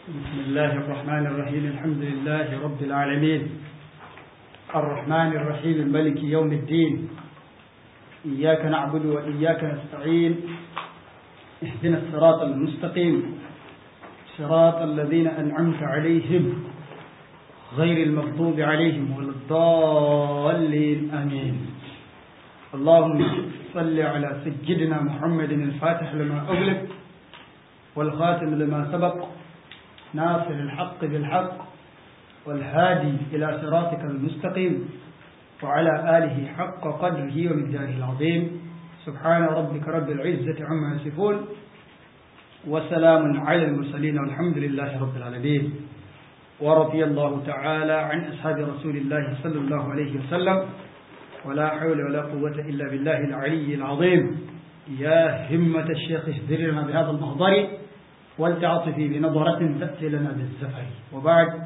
بسم الله الرحمن الرحيم الحمد لله رب العالمين الرحمن الرحيم الملك يوم الدين إياك نعبد وإياك نستعين اهدنا الصراط المستقيم صراط الذين أنعمت عليهم غير المغضوب عليهم ولا الضالين آمين اللهم صل على سيدنا محمد الفاتح لما أغلق والخاتم لما سبق ناصر الحق بالحق والهادي إلى صراطك المستقيم وعلى آله حق قدره ومقداره العظيم سبحان ربك رب العزة عما يصفون وسلام على المرسلين والحمد لله رب العالمين ورضي الله تعالى عن أصحاب رسول الله صلى الله عليه وسلم ولا حول ولا قوة إلا بالله العلي العظيم يا همة الشيخ اهدر لنا بهذا المحضر ولتعطفي بنظرة تأتي لنا بالزفر وبعد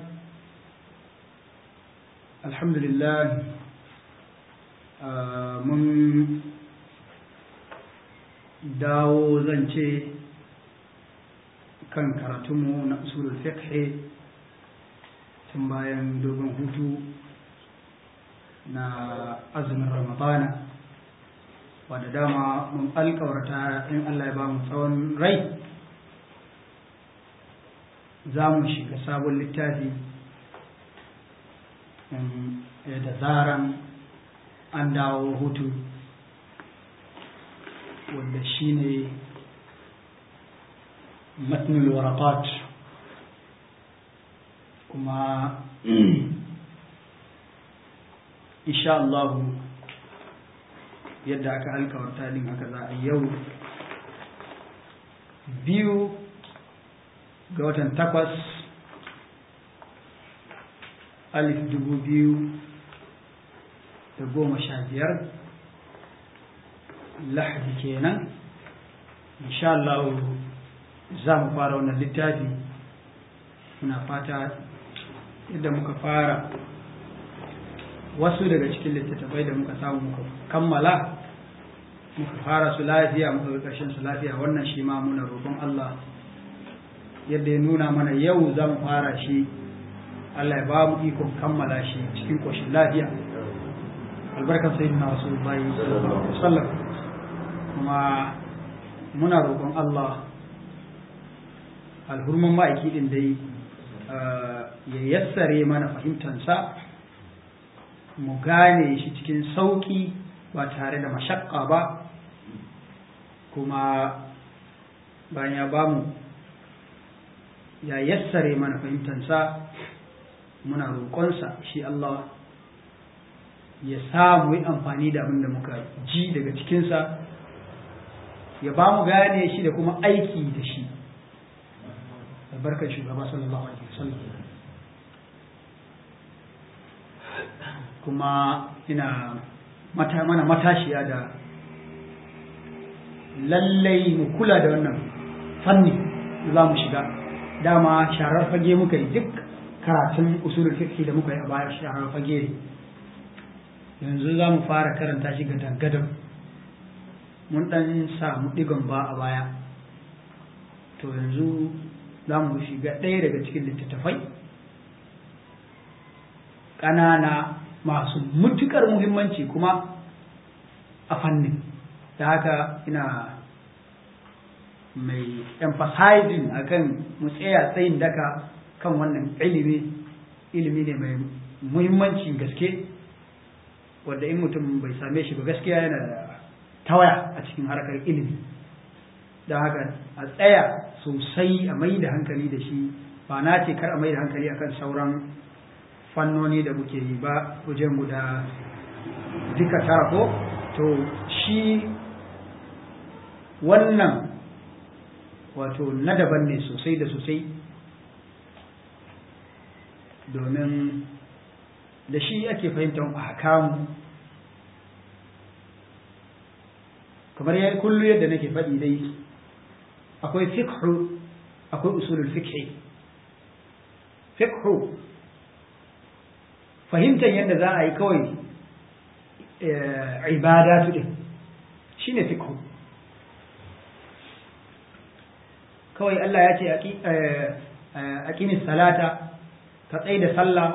الحمد لله آه من dawo zan ce kan karatunmu na usulul fiqh tun bayan dogon hutu na azumin ramadana wadda dama mun alkawarta in Allah ya ba mu tsawon rai za mu shiga sabon littafi da zaran an dawo hutu wanda shi ne matnul warakat kuma insha Allah yadda aka alkawarta din haka za a yau biyu ga watan takwas alif dubu biyu da goma sha biyar lahadi kenan insha Allah za mu fara wannan littafi muna fata yadda muka fara wasu daga cikin littattafai da muka samu muka kammala muka fara su lafiya muka ga ƙarshen su lafiya wannan shi ma muna roƙon Allah yadda ya nuna mana yau za mu fara shi Allah ya ba mu ikon kammala shi cikin ƙoshin lafiya albarkar sayyidina rasulullahi sallallahu alaihi wasallam kuma muna roƙon Allah alhurman ma'aiki din dai ya yassare mana fahimtansa mu gane shi cikin sauƙi ba tare da mashakka ba kuma bayan ya bamu ya yassare mana fahimtansa muna roƙonsa shi Allah ya samu yi amfani da abin da muka ji daga cikinsa ya ba mu gane shi da kuma aiki da shi albarkar shugaba sallallahu alaihi wasallam kuma ina mata mana matashiya da lallai mu kula da wannan fanni da za mu shiga dama sharar fage muka yi duk karatun usulul fiqh da muka yi a baya sharar fage yanzu za mu fara karanta shi ga dangadan mun dan samu digon ba a baya to yanzu za mu shiga ɗaya daga cikin littattafai ƙanana masu mutukar muhimmanci kuma a fannin da haka ina mai emphasizing akan mu tsaya tsayin daka kan wannan ilimi ilimi ne mai muhimmancin gaske wanda in mutum bai same shi ba gaskiya yana da tawaya a cikin harkar ilimi da haka a tsaya sosai a mai da hankali da shi ba na ce kar a mai da hankali akan sauran fannoni da muke yi ba wajen guda duka tara ko to shi wannan wato na daban ne sosai da sosai domin da shi ake fahimtar ahkamu kamar ya kullu yadda nake faɗi dai akwai fiqhu akwai usulul fiqhi fiqhu fahimtar yadda za a yi kawai ibada su din shine fiqhu kawai Allah ya ce aqimis salata ka tsaye da sallah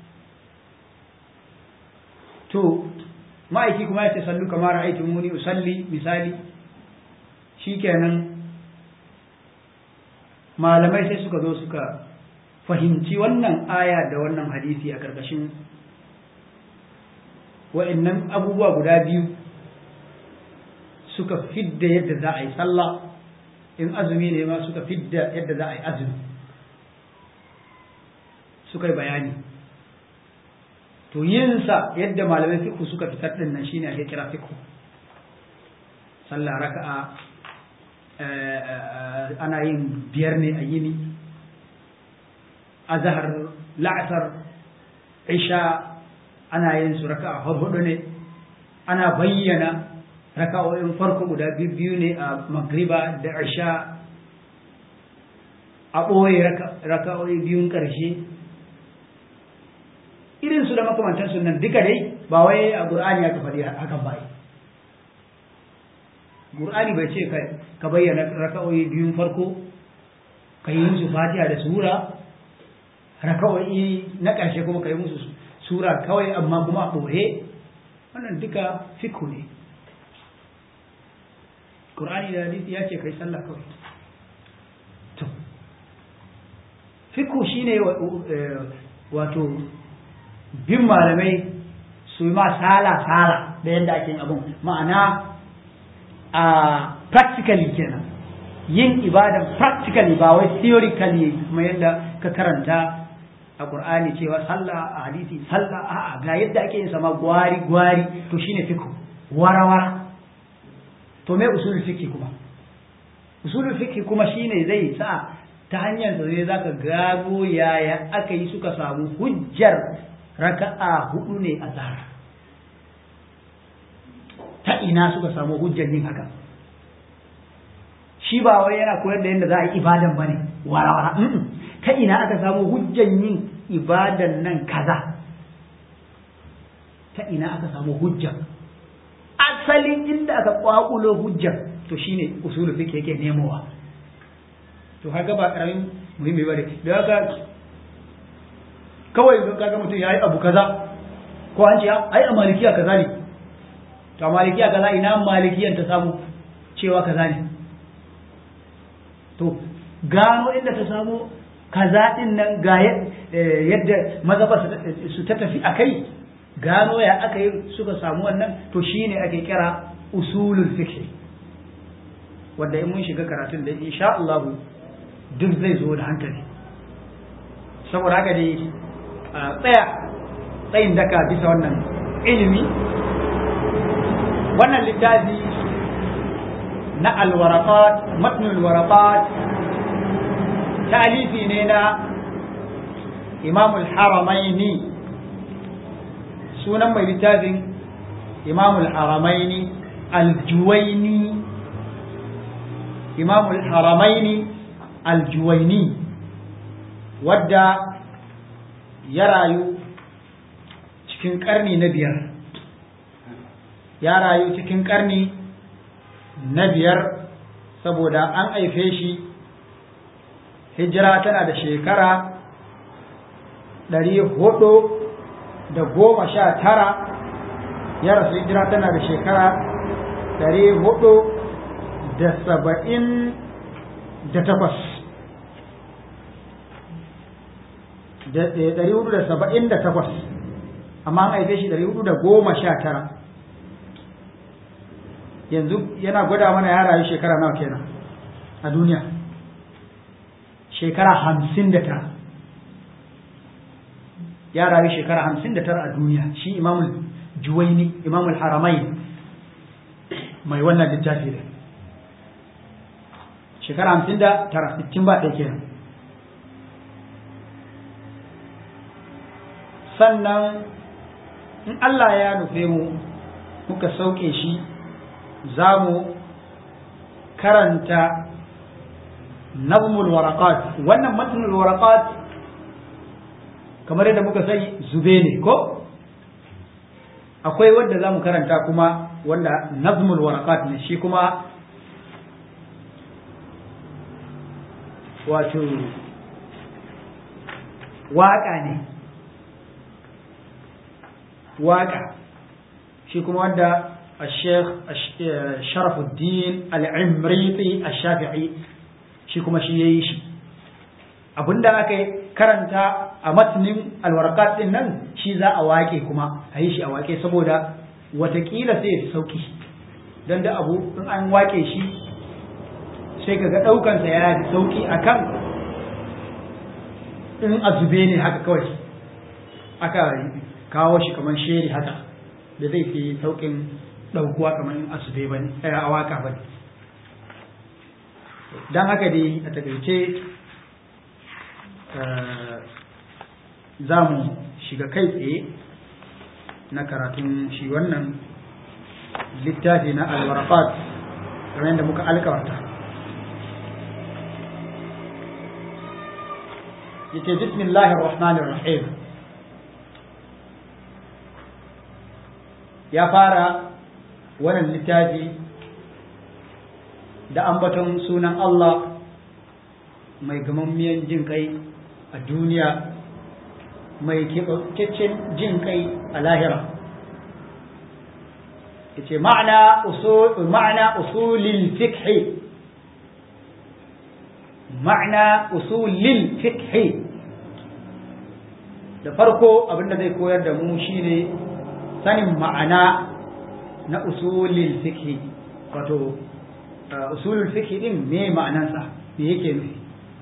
to ma'aiki kuma ya ce sallu kamar aiki muni usalli misali shikenan malamai sai suka zo suka fahimci wannan aya da wannan hadisi a ƙarƙashin wa'annan abubuwa guda biyu suka fidda yadda za a yi sallah in azumi ne ma suka fidda yadda za a yi azumi suka yi bayani to yinsa yadda malamai fiku suka fitar din nan shine ake kira fiku sallah raka'a ana yin biyar ne a yini azhar la'asar isha ana yin su raka'a hudu ne ana bayyana raka'o'in farko guda biyu ne a magriba da isha a ɓoye raka'o'i biyun ƙarshe irin su da makamantan sunan duka dai ba wai a ƙur'ani aka faɗi hakan ba ƙur'ani bai ce ka bayyana raka'o'i biyun farko ka yi musu fatiha da sura raka'o'i na ƙarshe kuma ka yi musu sura kawai amma kuma a ɓoye wannan duka fiku ne Qur'ani da hadisi ya ce kai sallah kawai to fiku shine wato bin malamai su ma sala sala da yadda ake yin abun ma'ana a practically kenan yin ibadan practically ba wai theoretically kuma yadda ka karanta a Qur'ani cewa sallah a hadisi sallah a'a ga yadda ake yin sama gwari gwari to shine fiku wara wara to me usulul fiqh kuma usulul fiqh kuma shine zai sa ta hanyar da zai zaka gago yaya aka yi suka samu hujjar raka'a hudu ne a zahar ta ina suka samu hujjar yin haka shi ba wai yana koyar da yadda za a yi ibadan bane wara wara ta ina aka samu hujjar yin ibadan nan kaza ta ina aka samu hujjar asalin inda aka kwakulo hujjar to shine usul fiqh yake nemowa to haka ba karamin muhimmi bane da haka kawai don kaga mutum yayi abu kaza ko an ce ai a malikiya kaza ne to a malikiya kaza ina malikiyan ta samu cewa kaza ne to gano inda ta samu kaza din nan ga yadda mazhaba su ta tafi akai gano ya aka yi suka samu wannan to shine ake kira usulul fiqh wanda in mun shiga karatun da insha Allah duk zai zo da hankali saboda haka dai tsaya tsayin daka bisa wannan ilimi wannan littafi na alwaraqat matnul waraqat talifi ne na imamul haramaini sunan mai littafin imamul haramaini aljuwaini imamul haramaini aljuwaini wadda ya rayu cikin karni na biyar ya rayu cikin karni na biyar saboda an haife shi hijira tana da shekara ɗari hudu da goma sha tara ya rasu hijira tana da shekara ɗari hudu da saba'in da takwas ɗari hudu da saba'in da takwas amma an haife shi ɗari hudu da goma sha tara yanzu yana gwada mana ya rayu shekara nawa kenan a duniya shekara hamsin da tara ya rayu shekara hamsin da tara a duniya shi imamul juwaini imamul haramai mai wannan littafi da shekara hamsin da tara sittin ba ɗaya kenan sannan in Allah ya nufe mu muka sauke shi za mu karanta nazmul waraqat wannan matnul waraqat kamar yadda muka sani zube ne ko akwai wanda za mu karanta kuma wanda nazmul waraqat ne shi kuma wato waƙa ne waƙa shi kuma wanda الشيخ شرف الدين العمريطي الشافعي shi kuma shi yayi shi abinda aka karanta a matnin alwarqat din nan shi za a wake kuma a yi shi a wake saboda watakila sai ya sauki don da abu in an wake shi sai kaga ɗaukansa ya fi sauki akan in azube ne haka kawai aka kawo shi kamar sheri haka da zai fi saukin ɗaukuwa kamar in azube ba ne a waka ba ne don haka dai a takaice za mu shiga kai tsaye na karatun shi wannan littafi na alwarafat kamar yadda muka alkawarta yake bismillahir rahmanir rahim ya fara wannan littafi da ambaton sunan Allah mai gamammiyan jin kai a duniya mai keɓaɓɓen jin kai a lahira yace ma'ana usul ma'ana usulil fiqh ma'ana usulil fiqh da farko abinda zai koyar da mu shine sanin ma'ana na usulil fiqh wato usulul fiqh din me ma'anansa me yake nufi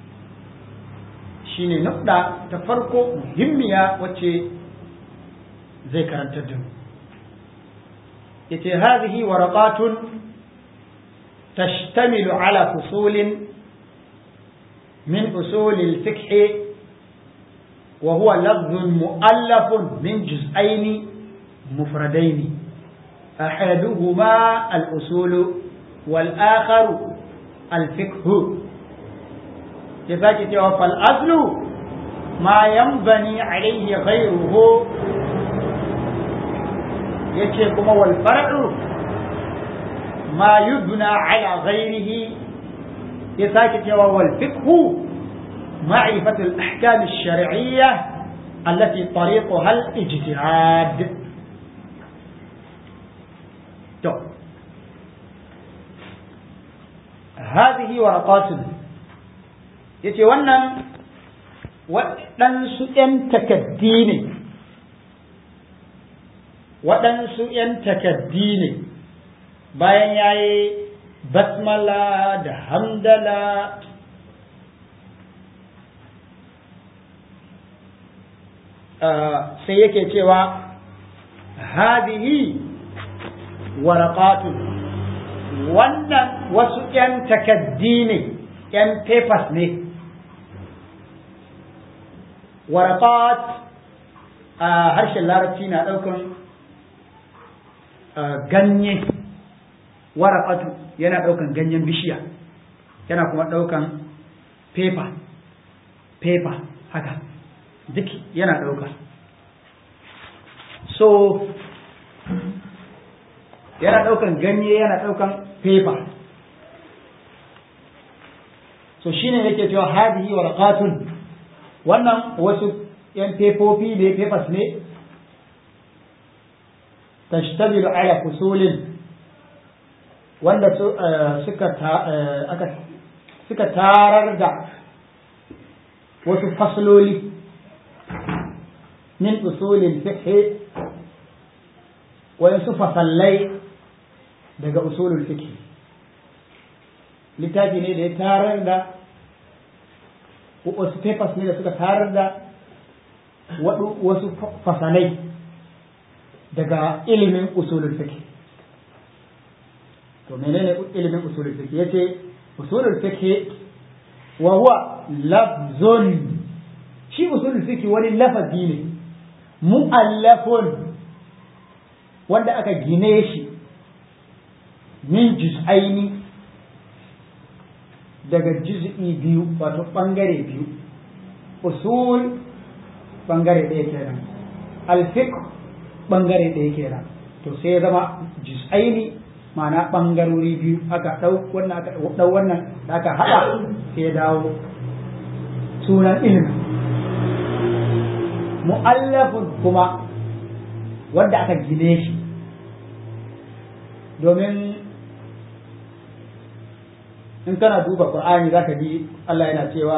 shine nukda ta farko muhimmiya wacce zai karantar da mu yace hadhihi waraqatun tashtamilu ala fusulin min usulil fiqh وهو لفظ مؤلف من جزئين مفردين أحدهما الأصول والآخر الفقه يفاك توفى الأصل ما ينبني عليه غيره يتشيكم والفرع ما يبنى على غيره يفاك توفى الفقه معرفة الأحكام الشرعية التي طريقها الاجتهاد هذه ورقات yace wannan waɗansu ‘yan takaddi ne waɗansu ‘yan takaddi ne bayan ya yi basmala da hamdala sai yake cewa hadihi waraqatun wannan wasu ‘yan takaddi ne ‘yan papers ne waraqat a harshen larabci na ɗaukan ganye waraqatu yana ɗaukan ganyen bishiya yana kuma ɗaukan paper paper haka duk yana ɗauka so yana ɗaukan ganye yana ɗaukan paper so shine yake cewa hadihi warqatun wannan wasu yan fefofi ne papers ne tashtamilu ala fusulin wanda suka aka suka tarar da wasu fasloli min usulin fiqh wayansu fasallai daga usulul fiqh littafi ne da ya tarar da wasu papers ne da suka tarar da wasu fasalai daga ilimin usulul fiqh to menene ilimin usulul fiqh yace usulul fiqh wa huwa lafzun shi usulul fiqh wani lafazi ne mu'allafun wanda aka gine shi min juz'aini daga juz'i biyu wato bangare biyu usul bangare ɗaya kenan alfiqh bangare ɗaya kenan to sai ya zama juz'aini ma'ana bangarori biyu aka ɗau wannan aka ɗau wannan da aka haɗa sai ya dawo sunan ilimi mu'allafun kuma wanda aka gine shi domin in kana duba qur'ani zaka ji Allah yana cewa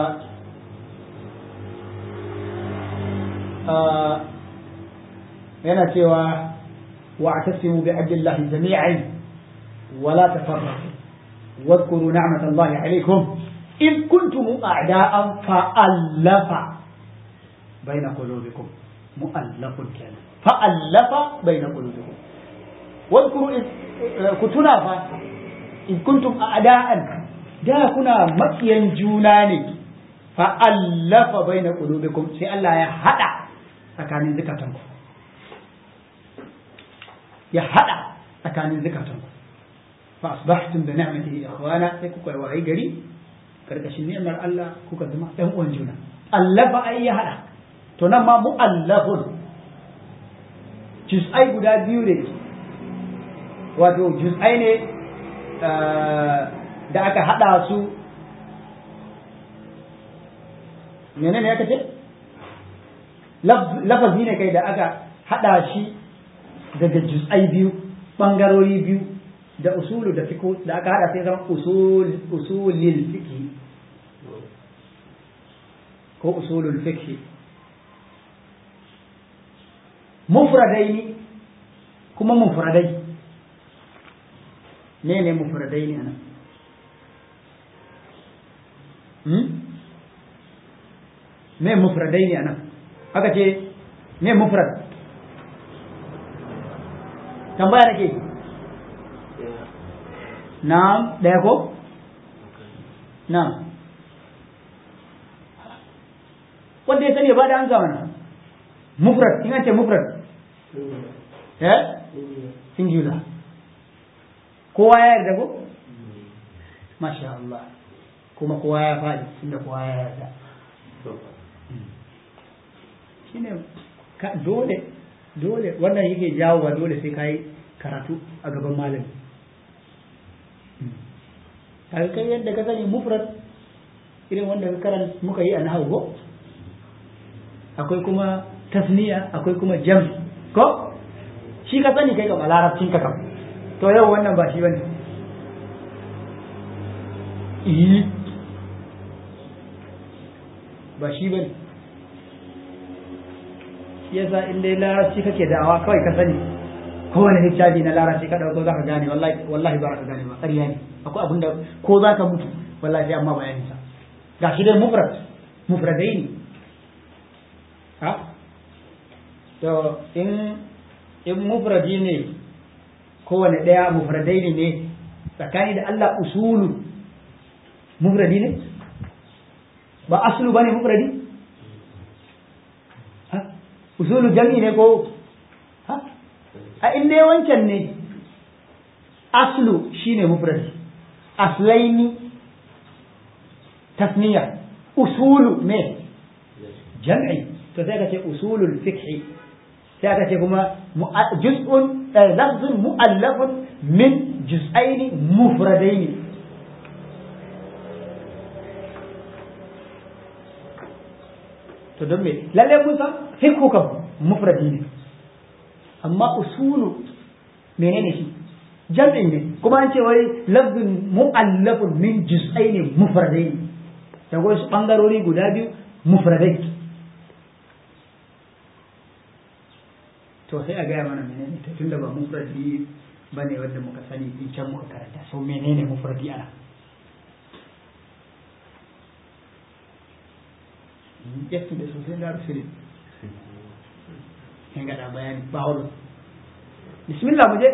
yana cewa wa'tasimu bi abdillahi jami'an ولا تفرقوا واذكروا نعمة الله عليكم إذ كنتم أعداء فألف بين قلوبكم مؤلف كان فألف بين قلوبكم واذكروا إذ كنتنا إذ كنتم أعداء da kuna makiyan juna ne fa'allafa bai na ƙulubikum sai Allah ya haɗa tsakanin zukatanku ya haɗa tsakanin zukatanku fa asbahtum bi ni'matihi ikhwana sai kuka wayi gari karkashin ni'mar Allah kuka zama ɗan uwan juna allafa ai ya haɗa to nan ma mu'allafun juz'ai guda biyu ne wato juz'ai ne da aka haɗa su menene ya kace lafazi ne kai da aka haɗa shi daga juz'ai biyu ɓangarori biyu da usulu da fiqh da aka haɗa sai zama usul usulil fiqh ko usulul fiqh mufradaini kuma mufradai ne ne mufradai ne anan me mufradai ne anan aka ce me mufrad tambaya nake na'am ɗaya ko na'am wanda ya sani ba da an mana mufrad in an ce mufrad eh singular kowa ya yarda ko masha Allah kuma kowa ya faɗi inda kowa ya yarda shine dole dole wannan yake jawo wa dole sai kai karatu a gaban malami kaga kai yadda ka sani mufrad irin wanda ka karanta muka yi a nahawu ko akwai kuma tasniya akwai kuma jam ko shi ka sani kai ga larabcin ka kam to yau wannan ba shi bane yi ba shi bane shi yasa in dai larabci kake da'awa kawai ka sani kowane hijabi na larabci ka dauko zaka gane wallahi wallahi ba ka gane ba ƙarya ne akwai abin da ko zaka mutu wallahi sai amma bayanin sa gashi dai mufrad mufradai ne ha to in in mufradi ne kowane ɗaya mufradai ne ne tsakani da Allah usulu mufradi ne ba aslu bane mufradi ha usulu jami ne ko ha a inda wancan ne aslu shine mufradi aslaini tasniya usulu me jam'i to sai ka ce usulul fiqh sai aka ce kuma juz'un lafzun mu'allafun min juz'aini mufradaini to don me lalle mun san fiqhu kam mufradi ne amma usulu menene shi jam'in ne kuma an ce wai lafzun mu'allafun min juz'aini mufradaini da wasu bangarori guda biyu mufradai to sai a gaya mana menene to tunda ba mufradi bane wanda muka sani in can muka karanta so menene mufradi ana yetti da sosai da rusuli in ga da bayani ba holo bismillah mu je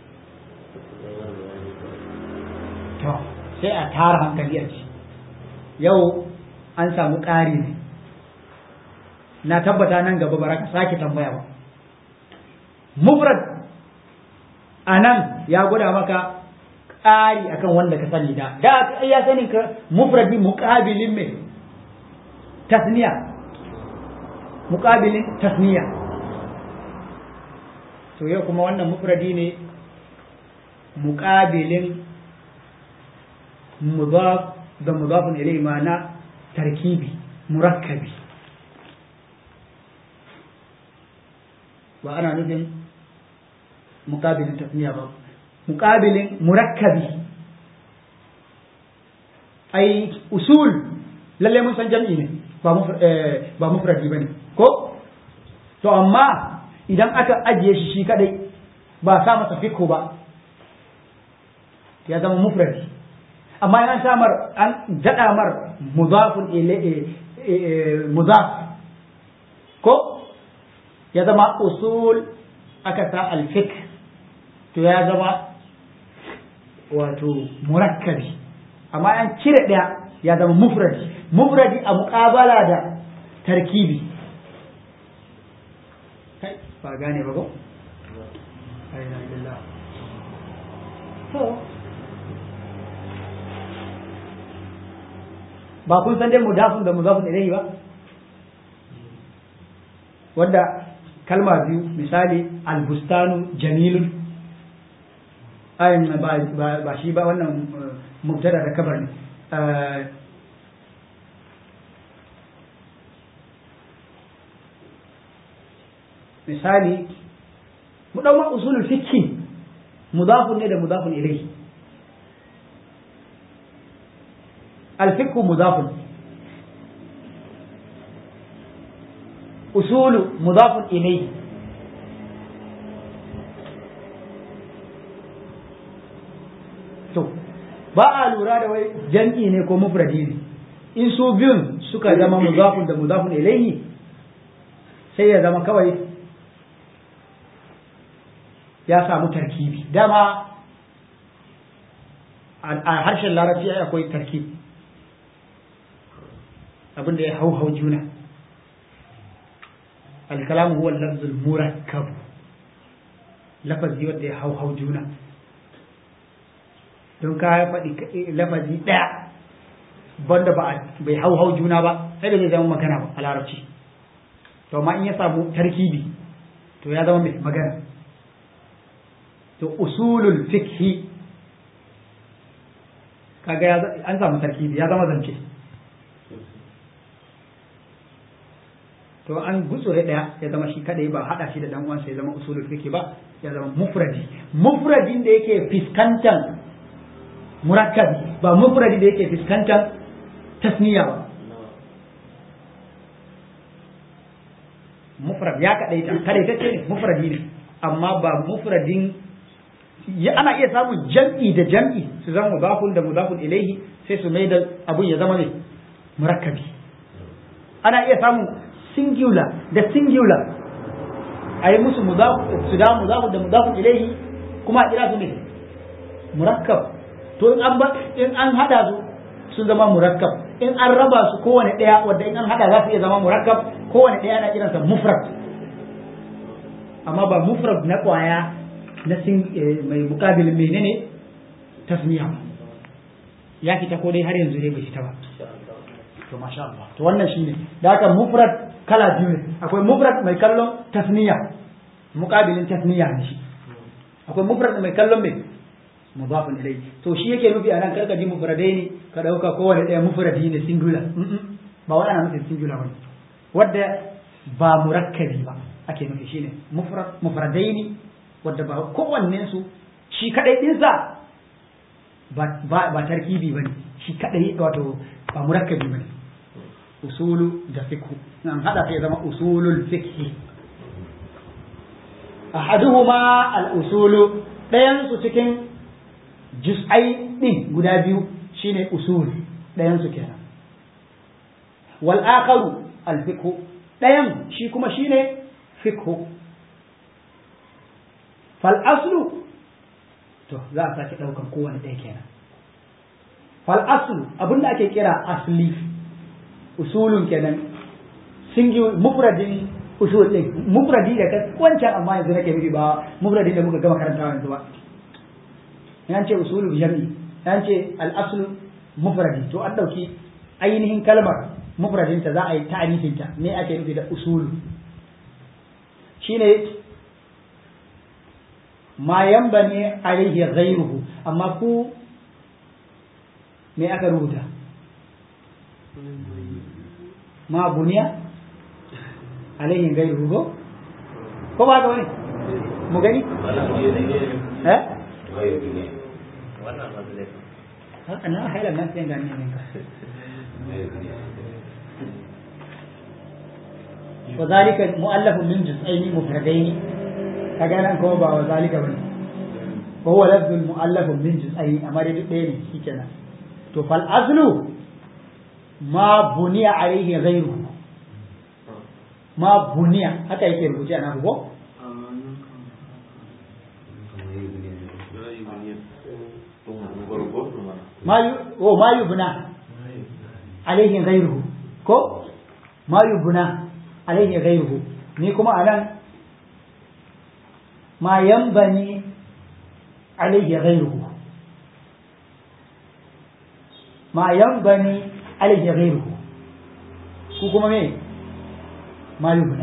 to sai a tara hankali a ci yau an samu ƙari ne na tabbata nan gaba bara ka sake tambaya ba mufrad a nan ya gwada maka ƙari akan wanda ka sani da da ya sani ka mufradi muƙabilin mai tasniya muƙabilin tasniya to yau kuma wannan mufradi ne muƙabilin mudaf da mudafin ilai ma'ana tarkibi murakkabi ba ana nufin muƙabilin tasniya ba muƙabilin murakkabi ai usul lalle mun san jam'i ne ba mufradi ba ne ko to amma idan aka ajiye shi shi kadai ba sa masa fikko ba ya zama mufradi amma an samar an daɗa mar mudafun mudaf ko ya zama usul aka sa alfik to ya zama wato murakkabi amma an cire ɗaya ya zama mufradi mufradi a muƙabala da tarkibi kai ba gane ba ko ba kun san dai mudafun da mudafun ilayhi ba wanda kalma biyu misali albustanu jamilun ayin ba shi ba wannan mubtada da kabar ne misali mu ɗau usulul fikhi mudafun ne da mudafun ilayhi الفقه مضاف أصول مضاف إليه to ba a lura da wai jam'i ne ko mufradi ne in su biyun suka zama mudafun da mudafun ilayhi sai ya zama kawai ya samu tarkibi dama a harshen larabci akwai tarkibi abin da ya hau hau juna alkalamu huwa lafzul murakkab lafazi wanda ya hau hau juna don ka faɗi lafazi ɗaya banda ba bai hau hau juna ba sai da zai zama magana ba a larabci to amma in ya samu tarkibi to ya zama mai magana to usulul fikhi kaga an samu tarkibi ya zama zance to an gutsure daya ya zama shi kadai ba hada shi da dan uwansa ya zama usulul fiqh ba ya zama mufradi mufradin da yake fiskantan murakkabi ba mufradi da yake fiskantan tasniya ba mufrad ya kadai ta kadai ta ce ne mufradi ne amma ba mufradin ya ana iya samun jam'i da jam'i su zama mudafun da mudafun ilaihi sai su mai da abun ya zama ne murakkabi ana iya samun singular da singular a yi musu su da mudafu da mudafu ilaihi kuma a kira su ne murakkab to in an in an hada su sun zama murakkab in an raba su kowane daya wanda in an hada za su iya zama murakkab kowane daya ana kiransa mufrad amma ba mufrad na kwaya na sin mai mukabilin menene tasmiya ya fita ko dai har yanzu dai bai fita ba to masha Allah to wannan shine da haka mufrad kala biyu ne akwai mufrad mai kallon tasniya muqabilin tasniya ne shi akwai mufrad mai kallon mai mudafun ilayhi to shi yake nufi anan karka ji mufradai ne ka dauka kowane daya mufradi ne singular ba wai ana nufin singular bane wadda ba murakkabi ba ake nufi shine mufrad mufradai ne wadda ba kowanne su shi kadai dinsa ba ba tarkibi bane shi kadai wato ba murakkabi bane usulu da fikhu nan hada sai zama usulul fikhi ahaduhuma al-usulu ɗayan su cikin juz'ai din guda biyu shine usul ɗayan su kenan wal akharu al fikhu ɗayan shi kuma shine fikhu fal aslu to za a sake ɗaukan kowane ɗaya kenan fal aslu abinda ake kira asli usulun kenan singular mufradin usul din mufradi da kai wancan amma yanzu nake nufi ba mufradin da muka gama karantawa yanzu ba yan ce usulul jami yan ce al aslu mufradi to an dauki ainihin kalmar mufradin ta za a yi ta'arifin ta me ake nufi da usul shine ma yanbani alaihi ghayruhu amma ku me aka rubuta ma buniya alaihin gairu ko ko ba ga wani mu gani eh haka na haila nan sai gani ne ka wa zalika mu'allafun min juz'aini mufradaini kaga nan kuma ba wa zalika bane wa huwa lafzul mu'allafun min juz'aini amma dai duk ɗaya ne shikenan to fal azlu ma buniya alaihi ghayruhu ma buniya haka yake rubuce a nan ko ma yu oh ma yubna alaihi ghayruhu ko ma yubna alaihi ghayruhu ni kuma anan ma yanbani alaihi ghayruhu ma yanbani alaihi ghayruhu ku kuma me ma yubna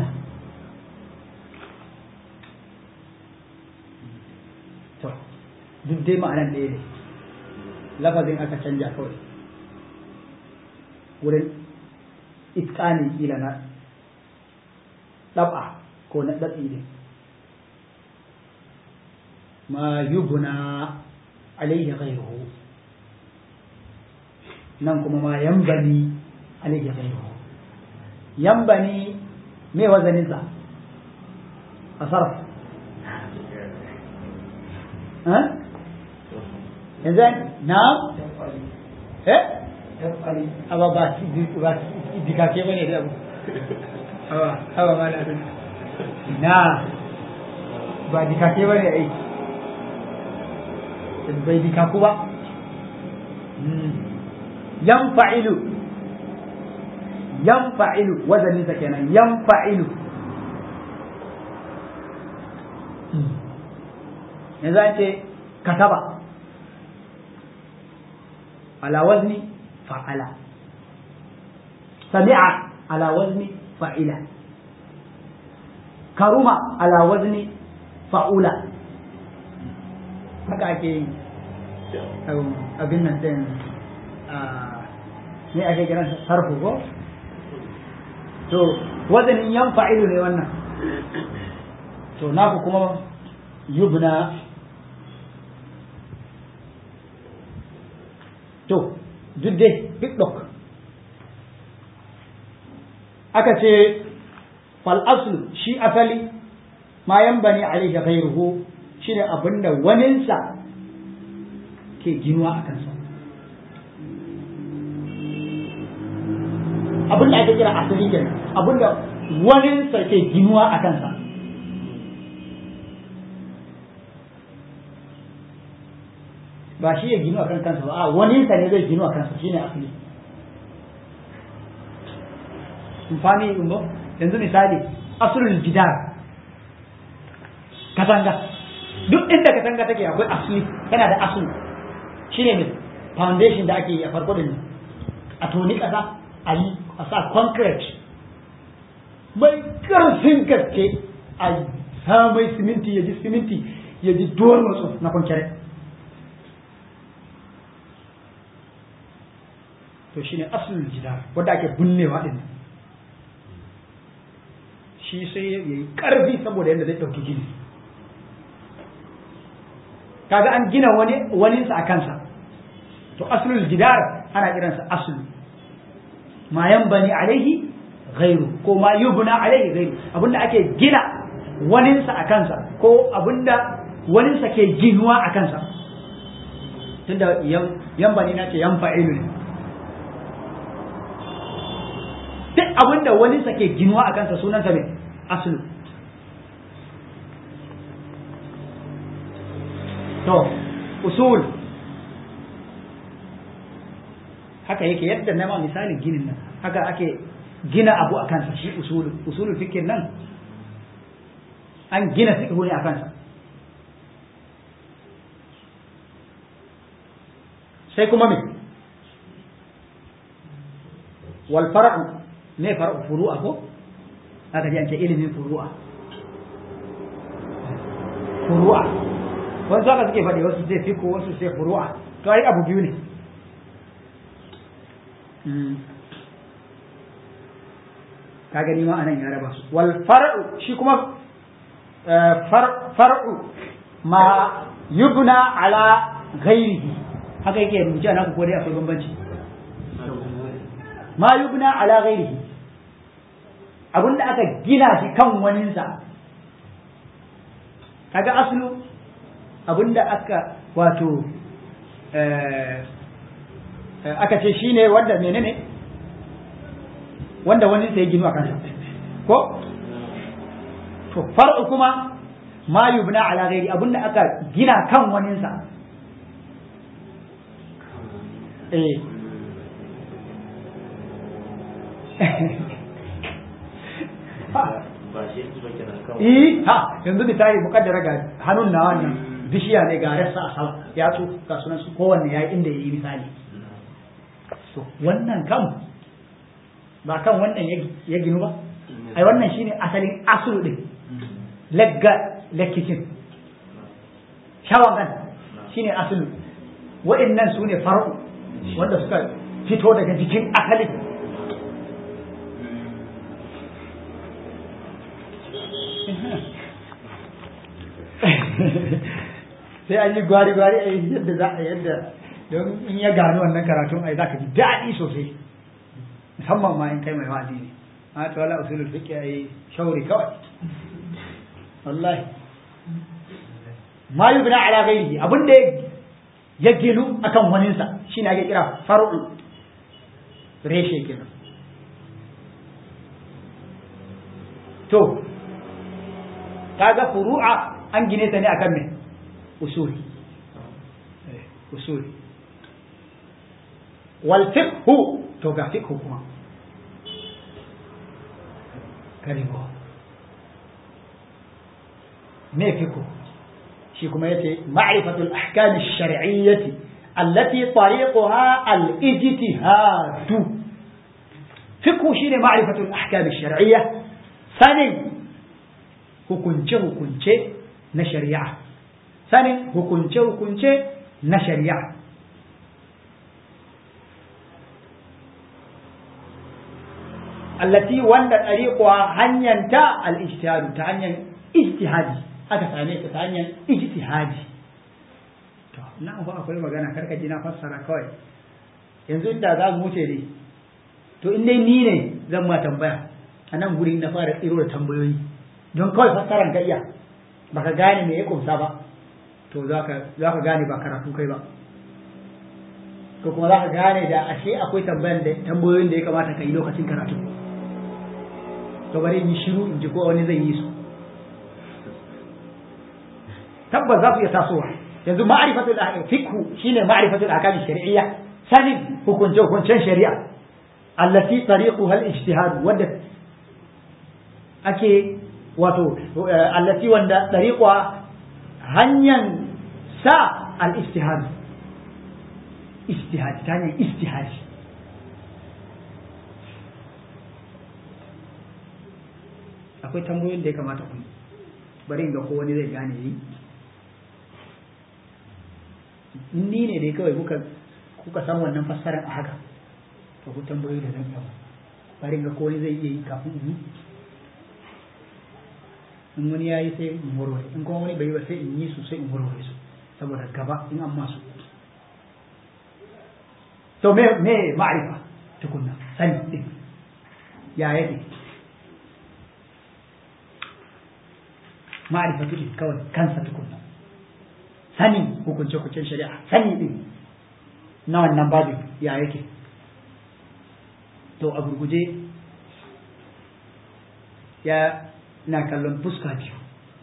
to duk dai ma'anan ɗaya ne lafazin aka canja kawai wurin iskani kila na ɗab'a ko na ɗaɗi ne ma yubna alaihi ghayruhu nan kuma ma yambani alaihi ghayruhu yambani me wazaninsa a sarf yanzu na eh aba ba ba dikake bane da abu aba aba ma na na ba dikake bane ai bai dikaku ba yanfa'ilu yanfa'ilu wazanin sa kenan yanfa'ilu yanzu an ce kataba ala wazni fa'ala sami'a ala wazni fa'ila karuma ala wazni fa'ula haka ake yi abin nan din ne ake kiran sarfu ko to wazanin yan fa'ilu ne wannan to naku kuma yubna to duk dai duk ɗok aka ce fal aslu shi asali ma yan bani alaihi ghairuhu shine abinda waninsa ke ginuwa a kansa abinda ake kira asali kenan abinda waninsa ke ginuwa a kansa ba shi ya ginu a kan kansa ba a waninsa ne zai ginu a kansa shine asali amfani umbo yanzu misali asulul jidar katanga duk inda katanga take akwai asali yana da asali shine ne foundation da ake yi a farko din a toni kasa a yi a sa concrete mai karfin gaske a sa mai siminti ya ji siminti ya ji duwar matsu na concrete to shine asulul jidar wanda ake bunnewa din shi sai ya yi ƙarfi saboda yadda zai ɗauki gini kaga an gina wani waninsa a kansa to aslul jidar ana kiransa aslu ma bani alaihi ghairu ko ma yubna alaihi ghairu abinda ake gina waninsa a kansa ko abinda waninsa ke ginuwa a kansa tunda yan bani na ce yan fa'ilu ne duk abinda waninsa ke ginuwa a kansa sunansa ne aslu to usul haka yake yadda na ma misalin ginin nan haka ake gina abu a kansa shi usulun usulun fikir nan an gina fiqhu ne a kansa sai kuma me wal far'u me far'u furu'a ko aka ji an ce ilimin furu'a furu'a wasu haka suke faɗi wasu sai fiko wasu sai furu'a to ai abu biyu ne ka gani ma anan ya raba su wal far'u shi kuma far'u ma yubna ala ghairihi haka yake rubuce ana ko dai akwai bambanci ma yubna ala ghairihi abinda aka gina shi kan waninsa kaga aslu abinda aka wato aka ce shine wanda menene wanda wani sai ginu a kansa ko to far'u kuma ma yubna ala ghairi abinda aka gina kan waninsa eh Eh ha yanzu misali mukaddara ga hannun na wannan bishiya ne ga rassa a sama ya so ga sunan su kowanne ya inda yayi misali to wannan kam ba kan wannan ya ginu ba ai wannan shine asalin asulu din lagga lakkicin shawagan shine asulu wa'annan su ne far'u wanda suka fito daga jikin asalin sai an yi gwari-gwari a yadda za a yadda don in ya gano wannan karatun ai za ka ji daɗi sosai musamman ma in kai mai wa'azi ne a ta wala usulul fiqh ai shauri kawai wallahi ma yubna ala ghairihi abinda ya ginu akan waninsa shine ake kira far'u reshe kenan to kaga furu'a an gine ta ne akan me usuli usuli wal fiqhu to ga fiqhu kuma karibo me fiqhu shi kuma yace ma'rifatul ahkam ash-shar'iyyah allati tariquha al-ijtihad fiqhu shine ma'rifatul ahkam ash-shar'iyyah sanin hukunce hukunce na shari'a sanin hukunce hukunce na shari'a allati wanda ɗariƙuwa hanyanta al-ijtihadu ta hanyar ijtihadi aka same ta ta hanyar ijtihadi to nan fa akwai magana karka ji na fassara kawai yanzu inda za mu wuce ne to in dai ni ne zan ma tambaya a nan gurin na fara tsiro da tambayoyi don kawai fassaran ka iya baka gane me ya kumsa ba to za ka gane ba karatu kai ba ko kuma za ka gane da ashe akwai tambayan da tambayoyin da ya kamata ka yi lokacin karatu to bari in yi shiru in ji ko wani zai yi su tabbas za su iya tasowa yanzu ma'rifatul fiqhu shine ma'rifatul ahkam shar'iyya sanin hukunce hukuncen shari'a allati tariquha al-ijtihad wanda ake wato allati wanda tariqa hanyar sa al-ijtihad ijtihad ta hanyar ijtihad akwai tambayoyin da ya kamata ku bari in ga ko wani zai gane yi ni ne dai kawai kuka kuka san wannan fassarar a haka to ku tambayoyi da zan yi bari in ga ko wani zai iya yi kafin in yi in wani ya yi sai in warware in kuma wani bai yi ba sai in yi su sai in warware su saboda gaba in an masu to me me ma'rifa tukunna sani din ya yake ma'rifa din kawai kansa tukunna sani hukunce hukuncen shari'a sani din na wannan babin ya yake to a gurguje ya na kallon fuska biyu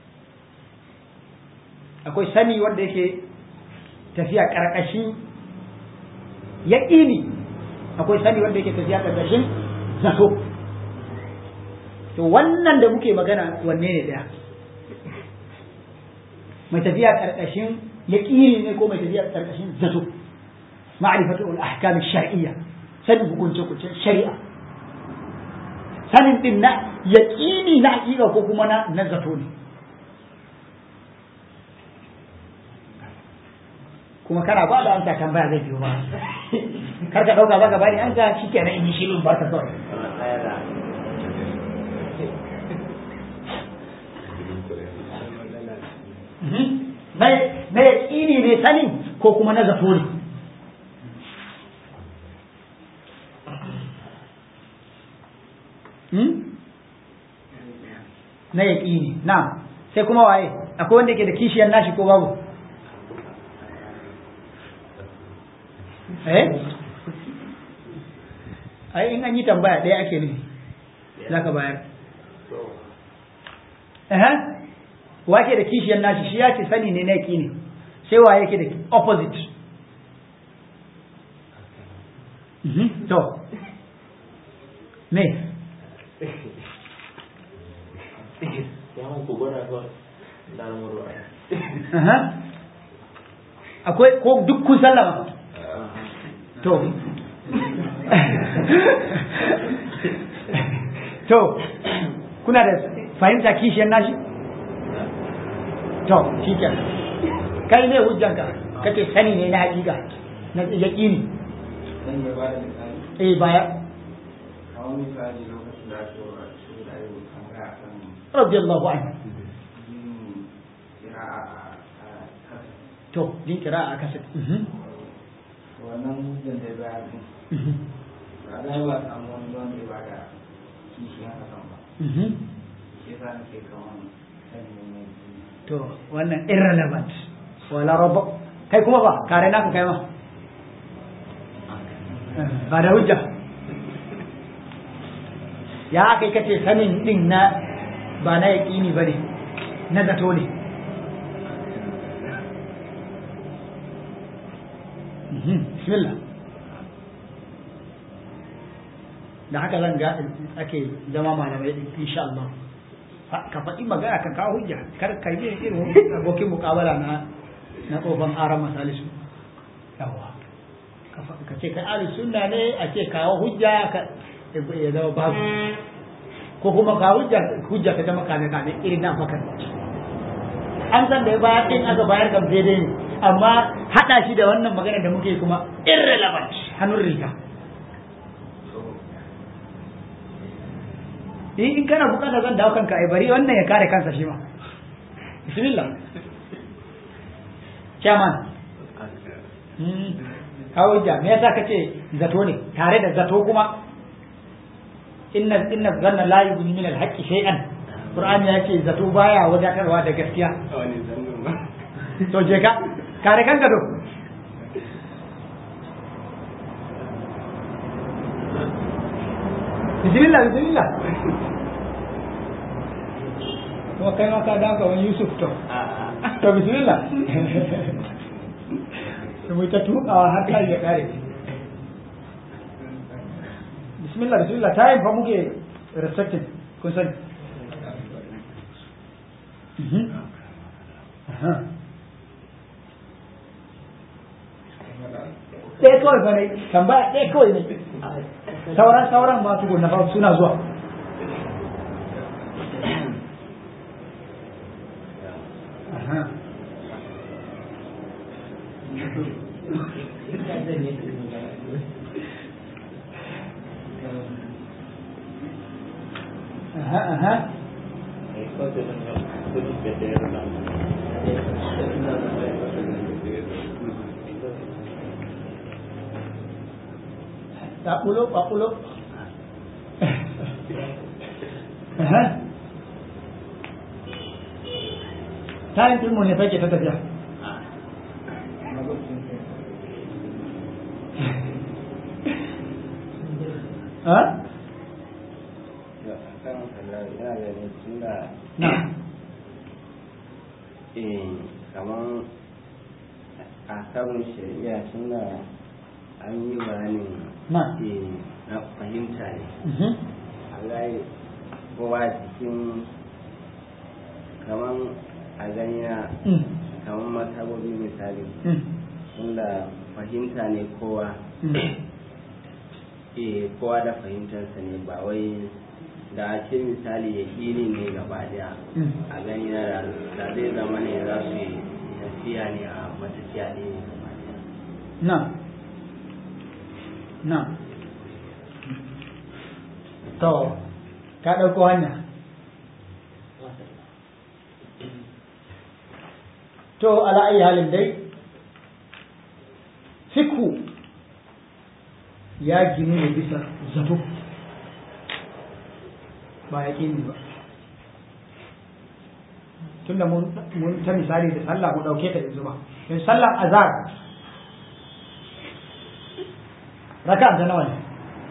akwai sani wanda yake tafiya ƙarƙashin yaƙini akwai sani wanda yake tafiya ƙarƙashin zato to wannan da muke magana wanne ne ɗaya mai tafiya ƙarƙashin yaƙini ne ko mai tafiya ƙarƙashin zato ma'rifatu al-ahkam shar'iyya sanin hukunce hukuncen shari'a sanin din na yaƙini na haƙiƙa ko kuma na na zato ne kuma kana ba da amsa tambaya zai biyo ba kar ka ɗauka ba ka bani an ga shi kenan in yi shirin ba ka kawai ko kuma na zato ne na yaƙini na sai kuma waye akwai wanda ke da kishiyar nashi ko babu eh ai in an yi tambaya ɗaya ake nufi za ka bayar eh wake da kishiyar nashi shi ya ce sani ne na yaƙini sai waye yake da opposite to me akwai ko duk kun sallama to to kuna da fahimta kishiyar nashi to shi ke kai ne hujjanka kace sani ne na hakika na yaƙini eh baya radiyallahu anhu to din kira a kasa wannan hujjan da ba ba da ba samu wani wanda ya bada kishiyan hakan ba shi yasa nake kaman sani ne to wannan irrelevant wala rabba kai kuma ba kare naka kai ma ba da hujja ya kai kace sanin din na ba na yaƙini ba ne na zato ne bismillah da haka zan ga ake zama malamai insha Allah ka faɗi magana ka kawo hujja kar ka yi irin abokin mukabala na na tsofan aran masalisu yawa ka ce kai ahli sunna ne a ce kawo hujja ka ya zama babu ko kuma ka hujja hujja ta zama kame kame irin na fakar an san da ya bayar din aka bayar kam daidai ne amma hada shi da wannan magana da muke kuma irrelevant hannun riga in kana bukata zan dawo kanka ai bari wannan ya kare kansa shi ma bismillah chairman kawo hujja me yasa kace zato ne tare da zato kuma inna inna zanna la yughni min al-haqqi shay'an qur'ani ya ce zato baya wadatarwa da gaskiya to je ka kare kanka do bismillah bismillah kuma kai ma ka dawo ga wani yusuf to to bismillah mu ta tukawa har kai ya kare bismillah bismillah time fa muke respecting kun sani ɗaya kawai fa ne tambaya ɗaya kawai ne sauran sauran ma su na fa suna zuwa Aha, aha. Papulo, papulo. Aha. Tayin ilmu ne fake ta tafiya. Ha? Na. eh kamar a sabon shari'a suna an yi bayanin Na. eh na fahimta ne Mhm. a gani kowa cikin kamar a gani na Mm. kamar masabobi misali Mm. tunda fahimta ne kowa Mm. eh kowa da fahimtarsa ne ba wai da a ce misali ya ne gaba daya Mm. a gani na da da zai zama ne za su yi tafiya ne a matafiya ne gaba daya Na. Na. To, ka ɗauko hanya. To, ala ayi halin dai, fiku ya ginu ne bisa zato ba ya ba tunda mun ta misali da sallah mu dauke ta yanzu ba in sallar azhar raka ta nawa ne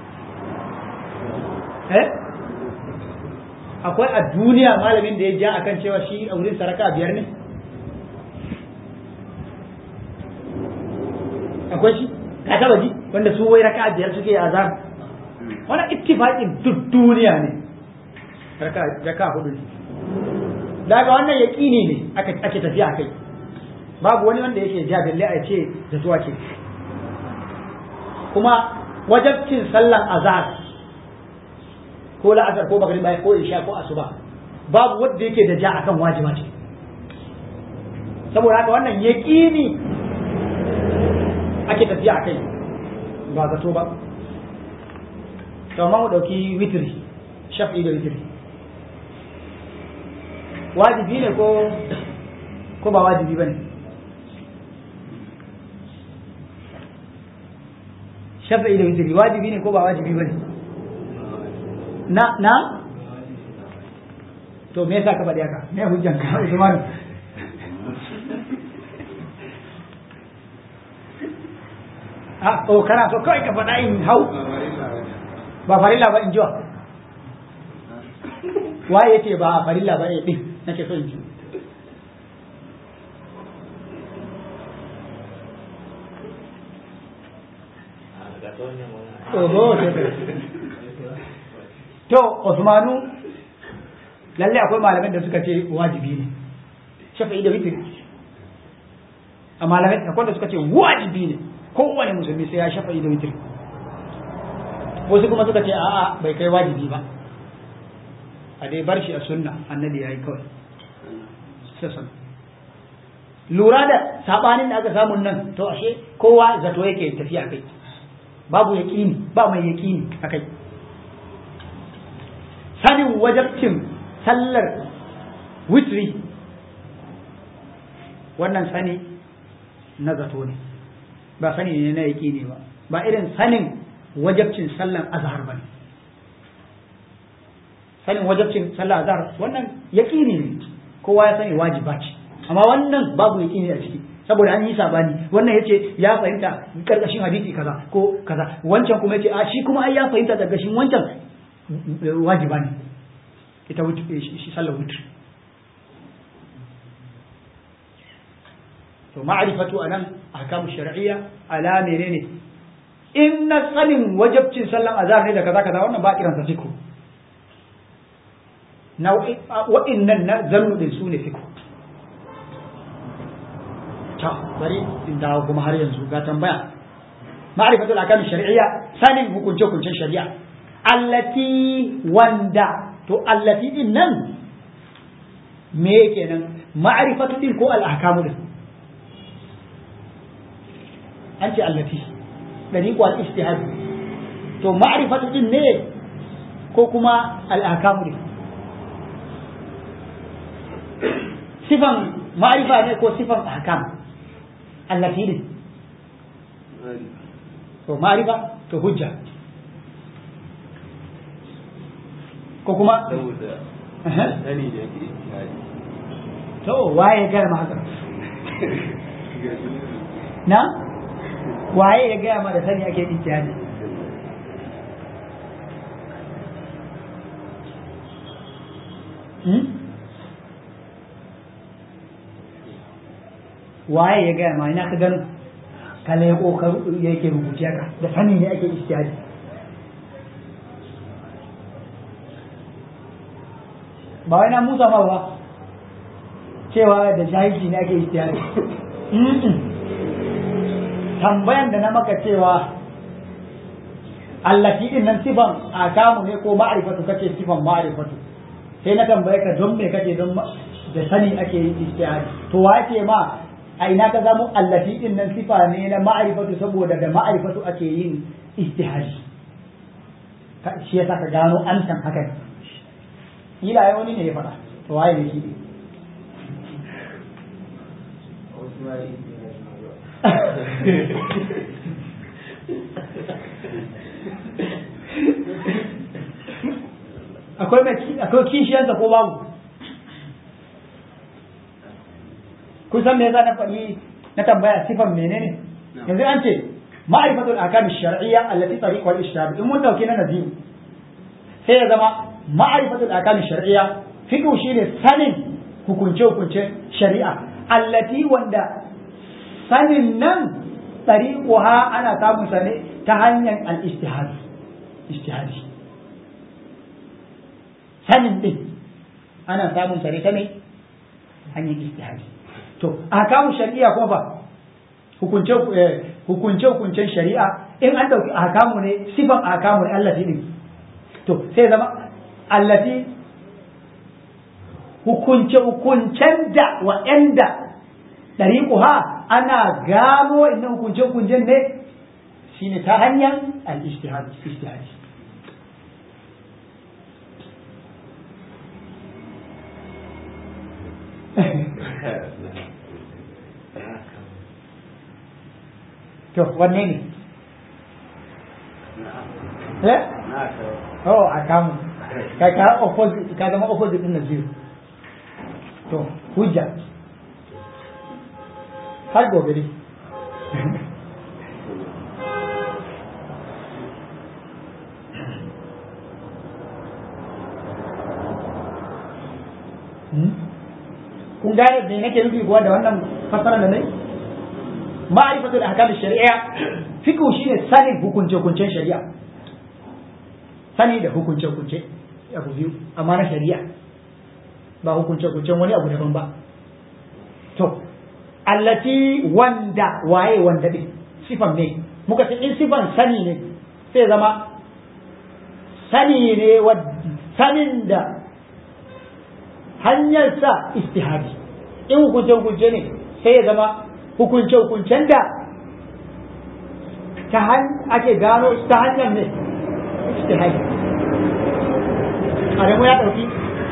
eh akwai a duniya malamin da ya ja akan cewa shi a wurin saraka biyar ne akwai shi ka taba ji wanda su wai raka biyar suke a azhar wannan ittifaqin duk duniya ne raka raka hudu ne daga wannan yaƙini ne ake tafiya kai babu wani wanda yake ja dalle a ce da zuwa ce kuma wajabcin sallan azhar ko la'asar ko magriba ko isha ko asuba babu wanda yake da ja akan wajiba ce saboda haka wannan yaƙini ake tafiya kai ba zato ba to mu dauki witri shafi da witri wajibi ne ko ko ba wajibi ba ne shafi'i da witiri wajibi ne ko ba wajibi ba ne na na to me yasa ka faɗi haka me hujjan ka Usman a to kana so kawai ka faɗa in hau ba farilla ba in jiwa waye yace ba farilla ba ne din nake so in ji Oho, to Usmanu lalle akwai malamin da suka ce wajibi ne shafi'i da witri a malamai akwai da suka ce wajibi ne kowane musulmi sai ya shafi'i da witri wasu kuma suka ce a'a bai kai wajibi ba a dai bar shi a sunna annabi ya yi kawai sassan lura da sabanin da aka samun nan to ashe kowa zato yake tafiya kai babu yaƙini ba mai yaƙini a kai sanin wajabcin sallar witri wannan sani na zato ne ba sani ne na yaƙini ba ba irin sanin wajabcin sallar azhar ba ne sanin wajabcin sallar azhar wannan yaƙini ne kowa ya sani wajiba ce amma wannan babu yaƙini a ciki saboda an yi sabani wannan yace ya fahimta karkashin hadisi kaza ko kaza wancan kuma yace a shi kuma ai ya fahimta karkashin wancan wajiba ne ita shi sallar wutr to ma'rifatu anan ahkamu shar'iyya ala menene in na sanin wajabcin sallan azhar ne da kaza kaza wannan ba kiransa fiku nau'i wa'innan na zannu din su ne fiku ta bari in dawo kuma har yanzu ga tambaya ma'rifatul ahkam shar'iyya sanin hukunce hukuncen shari'a allati wanda to allati din nan me kenan ma'rifatu din ko al-ahkamu din an ce allati dari ko al-ijtihad to ma'rifatu din ne ko kuma al-ahkamu din sifan ma'rifa ne ko sifan ahkam allati din to ma'rifa to hujja ko kuma saboda sani da yake ijtihadi to waye ya gaya ma haka na waye ya gaya ma da sani ake ijtihadi hmm? waye ya gaya ma ina ka gano kala ya kokaru yake rubuce ka da sani ne ake ijtihadi ba wai na musa ma ba cewa da jahilci ne ake ijtihadi tambayan da na maka cewa allati din nan sifan akamu ne ko ma'rifatu kace sifan ma'rifatu sai na tambaye ka don me kace don da sani ake yin ijtihadi to wace ma a ina ka samu allati din nan sifa ne na ma'rifatu saboda da ma'rifatu ake yin ijtihadi shi yasa ka gano an san haka ne kila ya wani ne ya faɗa to waye ne shi ne akwai mai akwai kishiyansa ko babu kusan me yasa na faɗi na tambaya sifan menene yanzu an ce ma'rifatul ahkam shar'iyya allati tariq wal ishtihad in mun dauke na naziru sai ya zama ma'rifatul ahkam shar'iyya fiqh shine sanin hukunce hukunce shari'a allati wanda sanin nan tariquha ana samun sa ne ta hanyar al ijtihad ijtihadi sanin din ana samun sa ne ta ne hanyar ijtihadi to ahkamu shari'a kuma fa hukunce hukunce hukuncen shari'a in an dauki ahkamu ne sifan ahkamu ne allati din to sai zama allati hukunce hukuncen da wa'anda dariquha ana gano inna hukunce hukuncen ne shine ta hanyar al-ijtihad ijtihadi to wanne ne eh oh a kamu ka ka opposite ka zama opposite din na zero to hujja har gobe ne kun gane me nake nufi kuwa da wannan fasara da nai ma'rifatul ahkam shari'a fiqh shine sanin hukunce hukuncen shari'a sani da hukunce hukunce abu biyu amma na shari'a ba hukunce hukuncen wani abu daban ba to allati wanda waye wanda din sifan ne muka ce in sifan sani ne sai zama sani ne sanin da hanyarsa istihadi in hukunce hukunce ne sai ya zama hukunce hukuncen da ta ake gano ta hanyar ne istihadi adamu ya ɗauki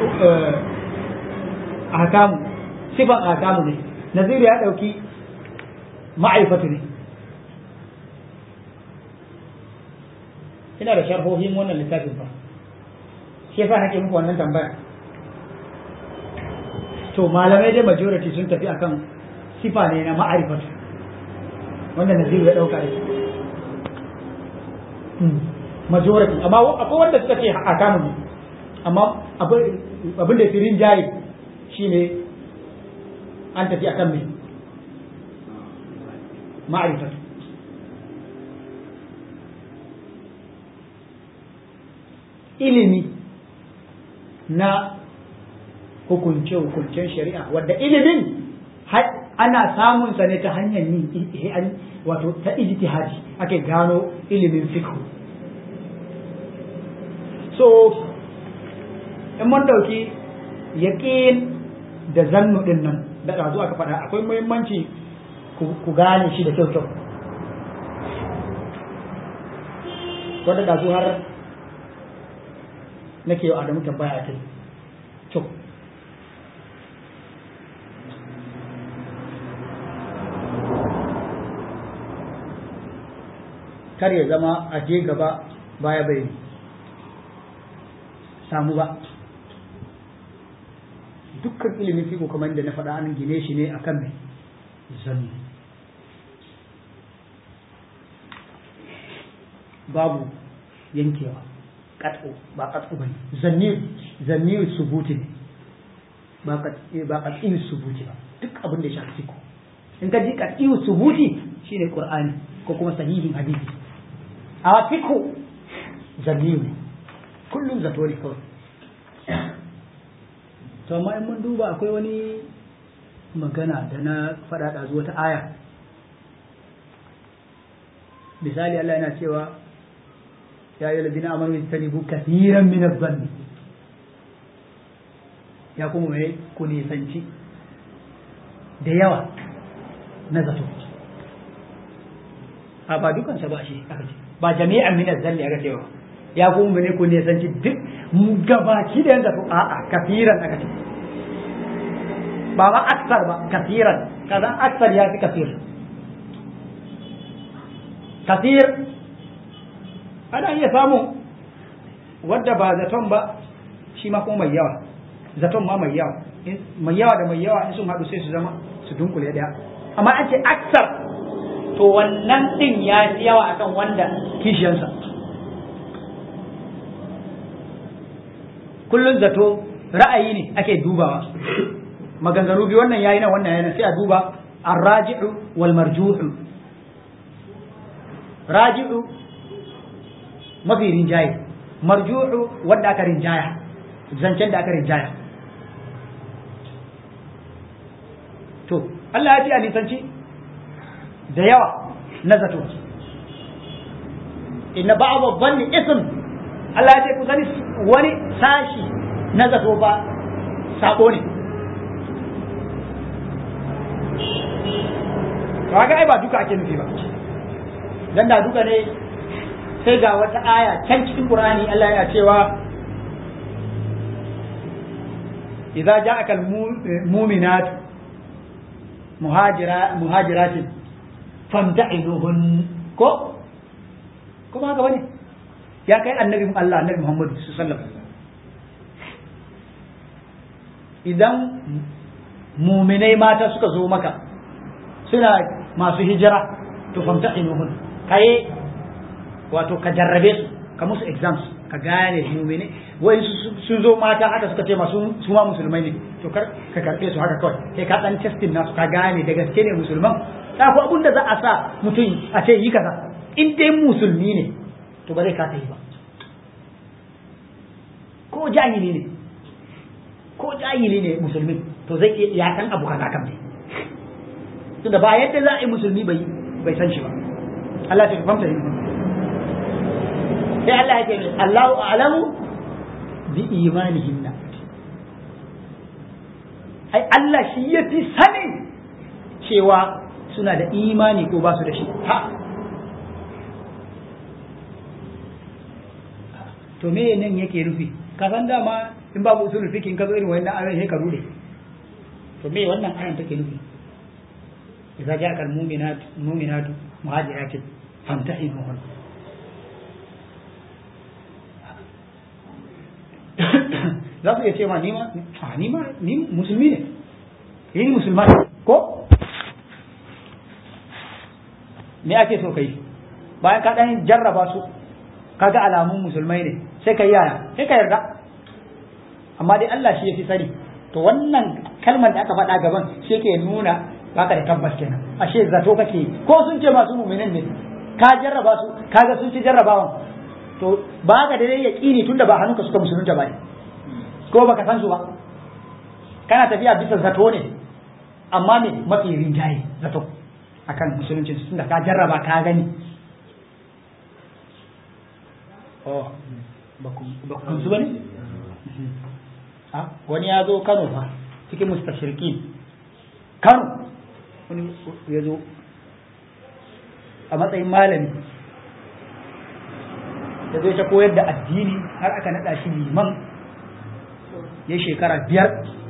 akamu sifan akamu ne naziru ya ɗauki ma'aifatu ne ina da sharhohin wannan littafin fa shi yasa nake muku wannan tambaya to malamai dai majority sun tafi akan sifa ne na ma'arifatu wanda naziru ya dauka yake majority amma akwai wanda suka ce a kanu ne amma abin da firin jaye shine an tafi akan mai ma'arifatu ilimi na hukunce-hukuncen shari'a wadda ilimin ana samun sa ne ta hanyar yin wato ta ijtihadi ake gano ilimin fiqh so in mun dauki yaqin da zannu din nan da ɗazu aka faɗa akwai muhimmanci ku gane shi da kyau kyau wanda ɗazu har nake yau Adamu tambaya kai to kar ya zama a je gaba baya bai samu ba dukkan ilimin fiko kamar da na faɗa an gine shi ne akan mai zanni babu yankewa katso ba katso bane zanni zanni subuti ne ba ba katsi subuti ba duk abin da ya shafi fiko in ka ji katsi subuti shine qur'ani ko kuma sahihin hadisi a fiko zanni ne kullum zato ne kawai to amma in mun duba akwai wani magana da na faɗa da zuwa ta aya misali Allah yana cewa ya yi ladina amanu yastanibu kathiran min adh-dhanni ya kuma mai ku nisanci da yawa na zato a ba dukansa ba shi aka ce ba jami'an min adh-dhanni aka cewa ya kuma mai ku nisanci duk gabaki da yanzu a'a kafiran aka ce ba ma aksar ba kafiran kaza aksar ya fi kafir kasir ana iya samun wadda ba zaton ba shi ma kuma mai yawa zaton ma mai yawa mai yawa da mai yawa in sun haɗu sai su zama su dunkule ɗaya amma an ce aksar to wannan ɗin ya fi yawa akan wanda kishiyansa kullum zato ra'ayi ne ake dubawa maganganu biyu wannan yayi na wannan yana sai a duba arraji'u wal marjuhu raji'u mafi rinjaye marjuhu wanda aka rinjaya zancen da aka rinjaya to Allah ya ce a nisanci da yawa na zato inna ba'd dhanni ism Allah ya ce ku sani wani sashi na zato ba sabo ne kaga ai ba duka ake nufi ba dan da duka ne sai ga wata aya can cikin Qur'ani Allah yana cewa idza ja'aka al-mu'minat muhajira muhajiratin famta'inuhun ko kuma haka bane ya kai annabi Allah annabi Muhammad sallallahu alaihi wasallam idan muminai mata suka zo maka suna masu hijira to famta'inuhun kai wato ka jarrabe su ka musu exams ka gane mumini wai sun zo mata haka suka ce masu su ma musulmai ne to kar ka karbe su haka kawai sai ka dan testing nasu ka gane da gaske ne musulman ta ko abun da za a sa mutum a ce yi kaza in dai musulmi ne to ba zai kasa yi ba ko jahili ne ko jahili ne musulmi to zai iya ya san abu kaza kam ne tunda ba yadda za a yi musulmi bai bai san shi ba Allah ya fahimta ne sai Allah ya ce Allahu a'lamu bi imanihinna ai Allah shi ya fi sanin cewa suna da imani ko ba su da shi ha to me nan yake nufi ka san dama in babu usulul fiqh in ka zo irin wannan ayoyi sai ka rude to me wannan ayan take nufi idza ja'a al-mu'minat mu'minatu muhajiratin famtahinuhun za su iya ce ma ni ma a ni ma ni musulmi ne ni musulma ne ko me ake so kai bayan ka dan jarraba su kaga alamun musulmai ne sai ka yaya sai ka yarda amma dai Allah shi yafi sani to wannan kalmar da aka faɗa gaban shi ke nuna baka da tabbas kenan ashe zato kake ko sun ce masu mu'minin ne ka jarraba su kaga sun ci jarrabawan to ba ka da dai yaqini tunda ba hannunka suka musulunta ba ne ko baka san su ba kana tafiya bisa zato ne amma me mafi rinjaye zato akan musulunci tunda ka jarraba ka gani oh ba ku su bane wani ya zo Kano fa cikin mustashirki Kano wani ya zo a matsayin malami ya zo ta koyar da addini har aka naɗa shi liman ya shekara biyar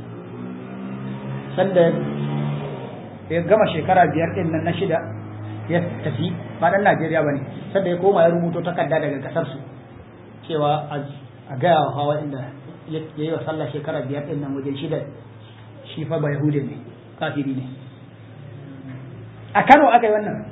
sanda ya gama shekara biyar ɗin nan na shida ya tafi ba ɗan Najeriya ba ne sanda ya koma ya rubuto takarda daga ƙasarsu cewa a gaya wa hawa inda ya yi wa sallah shekara biyar ɗin nan wajen shida shi fa ba Yahude ne kafiri ne a Kano aka yi wannan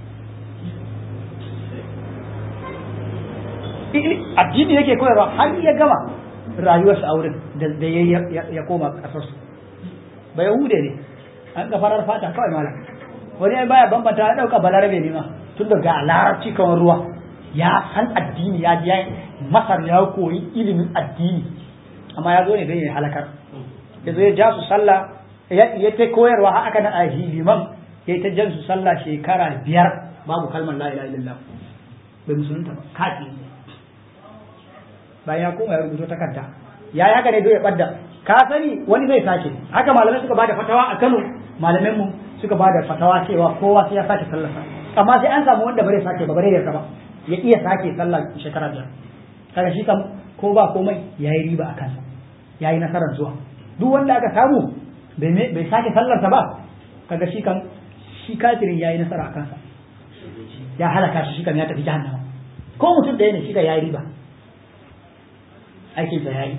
addini yake koyarwa har ya gama rayuwarsa a wurin da ya koma ƙasarsu ba Yahude ne an ga farar fata kawai malam wani ya baya bambanta ya ɗauka balarabe ne ma tun da ga larabci kamar ruwa ya san addini ya ya masar ya koyi ilimin addini amma ya zo ne don ya halakar ya zo ya ja su sallah ya ta koyarwa har aka na a liman ya ta jan su sallah shekara biyar babu kalmar la ilaha illallah bai musulunta ba kafi bayan ya koma ya rubuto takarda ya yi haka ne don ya ɓadda ka sani wani zai sake haka malamai suka bada fatawa a Kano malamin mu suka bada fatawa cewa kowa sai ya sake sallarsa amma sai an samu wanda bare sake ba bare yarda ba ya iya sake sallar shekara biyar kaga shi kam ko ba komai yayi riba a kansa yayi nasarar zuwa duk wanda aka samu bai bai sake sallarsa ba kaga shi kam shi kafirin yayi nasara a kansa ya halaka shi shi kan ya tafi jahannama ko mutum ɗaya ne shi ka yayi riba aikinsa yayi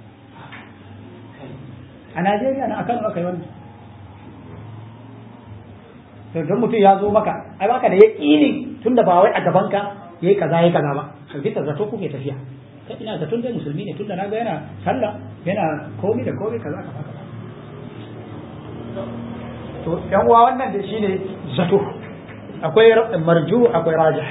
a Najeriya na akan aka yi wannan to don mutum ya zo maka ai baka da yaƙini tunda ba wai a gaban ka yayi kaza yayi kaza ba sai ta zato kuke tafiya kai ina zaton dai musulmi ne tunda naga yana sallah yana komai da komai kaza kaza kaza to yan uwa wannan da shine zato akwai marju akwai rajih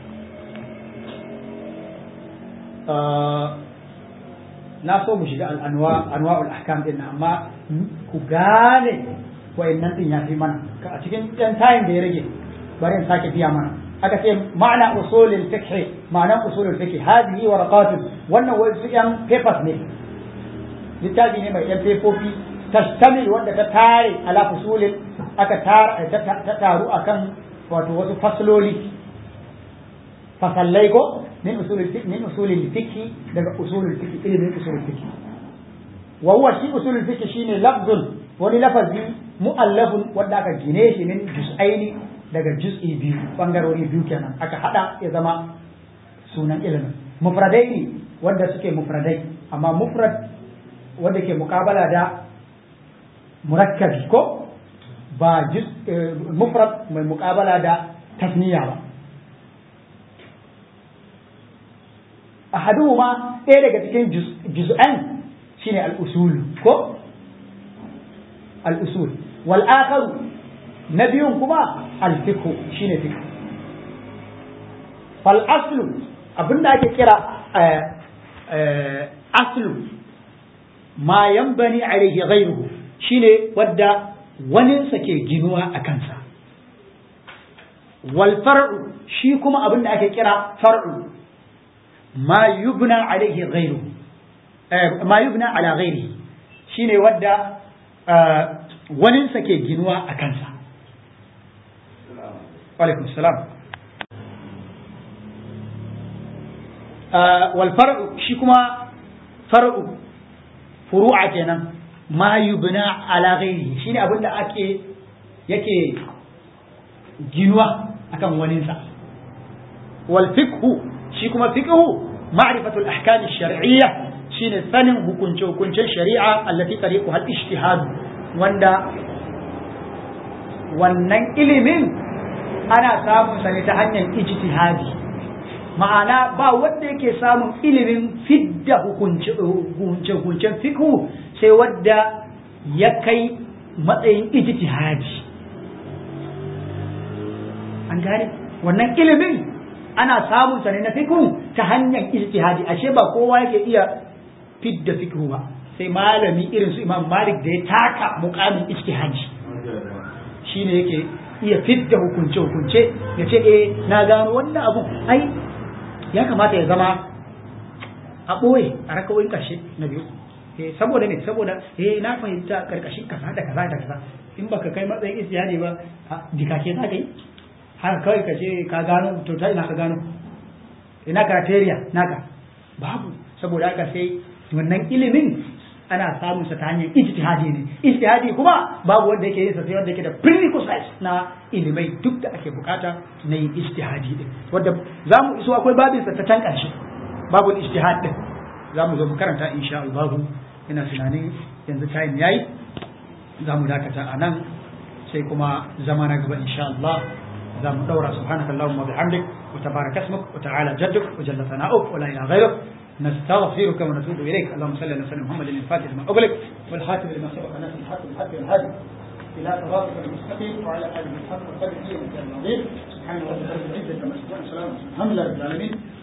na so mu shiga al'anwa anwa'ul ahkam din amma ku gane wayannan din ya fi mana a cikin ɗan tayin da ya rage bari in sake biya mana aka ce ma'ana usulul fiqh ma'ana usulul fiqh hadihi waraqatun wannan wasu yan papers ne littafi ne mai yan pepofi tastamil wanda ta tare ala fusulin aka ta taru akan wato wasu fasloli fasallai ko min usulul fiqh min usulul fiqh daga usulul fiqh ilimin usulul fiqh wa huwa shi usulul fiqh shine lafzun wani lafazi mu'allafun wanda aka gine shi min juz'aini daga juz'i biyu bangarori biyu kenan aka hada ya zama sunan ilimin mufradai ne wanda suke mufradai amma mufrad wanda ke muqabala da murakkabi ko ba juz mufrad mai muqabala da tasniya ba ahaduhuma ɗaya daga cikin juz'an shine al-usul ko al-usul wal akharu na biyun kuma al-fiqh shine fiqh fal aslu abinda ake kira aslu ma yanbani alaihi ghayruhu shine wadda waninsa ke ginuwa a kansa wal far'u shi kuma abinda ake kira far'u ما يبنى عليه غيره آه ما يبنى على غيره shine wadda waninsa ke ginuwa a kansa alaikum salam wal far'u shi kuma far'u furu'a kenan ma yubna ala ghairihi shine abinda ake yake ginuwa akan waninsa wal fiqhu shi kuma fiqhu ma'rifatul ahkam ash-shar'iyya shine sanin hukunce hukuncen shari'a allati tariquha al-ijtihad wanda wannan ilimin ana samun sa ne ta hanyar ijtihadi ma'ana ba wanda yake samun ilimin fidda hukunce hukuncen fiqhu sai wanda ya kai matsayin ijtihadi an gane wannan ilimin ana samun sa ne na fiqhu ta hanyar ijtihadi ashe ba kowa yake iya fidda fiqhu ba sai malami irin su Imam Malik da ya taka muqamin ijtihadi shine yake iya fidda hukunce hukunce ya ce eh na gano wannan abu ai ya kamata ya zama a ɓoye a rakawoyin ƙarshe na biyu eh saboda ne saboda eh na fahimta karkashin kaza da kaza da kaza in baka kai matsayin ijtihadi ba dikake za ka yi har kawai ka ce ka gano to ta ina ka gano ina criteria naka babu saboda haka sai wannan ilimin ana samun sa ta hanyar ijtihadi ne ijtihadi kuma babu wanda yake yin sa sai wanda yake da prerequisites na ilimai duk da ake bukata na yin ijtihadi din wanda zamu iso akwai babin sa ta can karshe babu ijtihad din zamu zo mu karanta insha Allah ina tunanin yanzu time yayi zamu dakata a nan sai kuma zama na gaba insha Allah za mu daura subhanaka allahumma bihamdik wa tabaraka ismuk wa ta'ala jadduk wa jalla sana'uk wa la ilaha ghayruk نستغفرك ونتوب اليك اللهم صل على سيدنا محمد الفاتح لما اغلق والخاتم لما سبق ناس الحق بالحق والهادي الى صراطك المستقيم وعلى اله الحق والقدر العظيم سبحان ربك رب العزه عما يصفون وسلام الحمد لله رب العالمين